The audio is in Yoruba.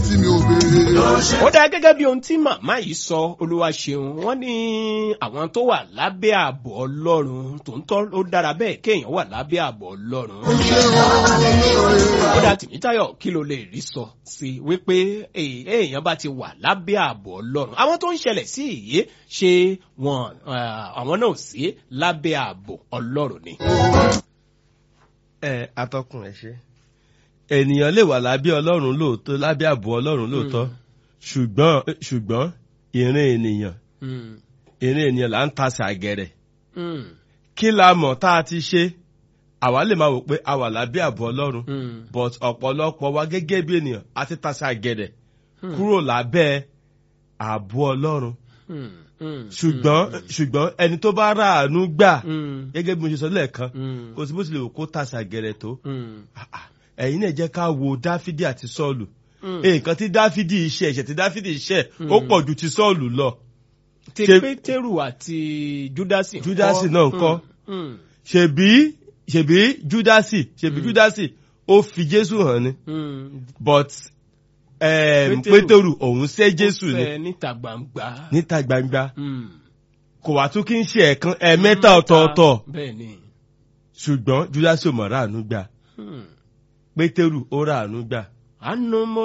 tí mi ò béèrè. ó dá gẹ́gẹ́ bí ohun tí màmá yìí sọ olúwa ṣeun wọ́n ní àwọn tó wà lábẹ́ ààbò ọlọ́run tòótọ́ ó dára bẹ́ẹ̀ kéèyàn wà lábẹ́ ààbò ọlọ́run. ó ṣe ọ́ ó dá tìmítayọ̀ kí ló lè rí sọ sí i wípé èè- èèyàn bá ti wà lábẹ́ ààbò ọlọ́run àwọn tó ń ṣẹlẹ̀ sí ìyé ṣé wọn ah, àwọn náà ò sí lábẹ́ ààbò ọlọ́run ni. ẹ atọ́kùn ẹ ṣe ènìyàn lè wà lábẹ́ ọlọ́run lóòótọ́ lábẹ́ ààbò ọlọ́run lóòótọ́ ṣùgbọ́n ṣùgbọ́n ìrìn ènìyàn Mm, ìrìn ènìyàn là ń tasẹ̀ àgẹ̀rẹ̀ mm, kí la mọ̀ tá a ti ṣe àwa lè máa wò pé a wà lábẹ́ ààbò ọlọ́run mm, but ọ̀pọ̀lọpọ̀ wa gẹ́gẹ́ bí ènìyàn a ti tasẹ̀ àgẹ̀rẹ̀ kúrò lábẹ́ ààbò ọlọ́run mm, mm, ṣùgbọ́n ṣùgbọ́n ẹni tó bá ráàánú gbà mm, gẹ́gẹ́ bí mo ṣe sọ lẹ́ẹ̀kan mm, kò sí bó tilẹ̀ wò kó tasẹ̀ àgẹ̀rẹ̀ tó mm, Ah, ah. ẹ̀yin náà jẹ́ ká wo dáfídì àti sọ́ọ̀lù mm. nǹkan tí dáfídì ṣe ẹ̀ṣẹ̀ tí dáfídì ṣe ó pọ̀ ju ti sọ́ọ̀lù lọ ti ṣe- pétérù àti júdásì ńkọ́? Júdásì náà ńkọ́? Mm, mm, ṣèbí ṣèbí júdásì ṣèbí júdásì ó fi jésù hàn ni mm. but em, Pétérù. pétérù òun ṣẹ́ jésù Ó ni fẹ́ níta gbangba. níta gbangba Mm. kò wá tún kí ń ṣe ẹ̀ẹ̀kan ẹ̀ẹ̀mẹ́ta ọ̀tọ̀ọ̀tọ̀ bẹ́ẹ̀ ni. ṣùgbọ́n júdásì ò mọ̀ ráàánú gbà Mm. pétérù ó ráàánú gbà àánú mo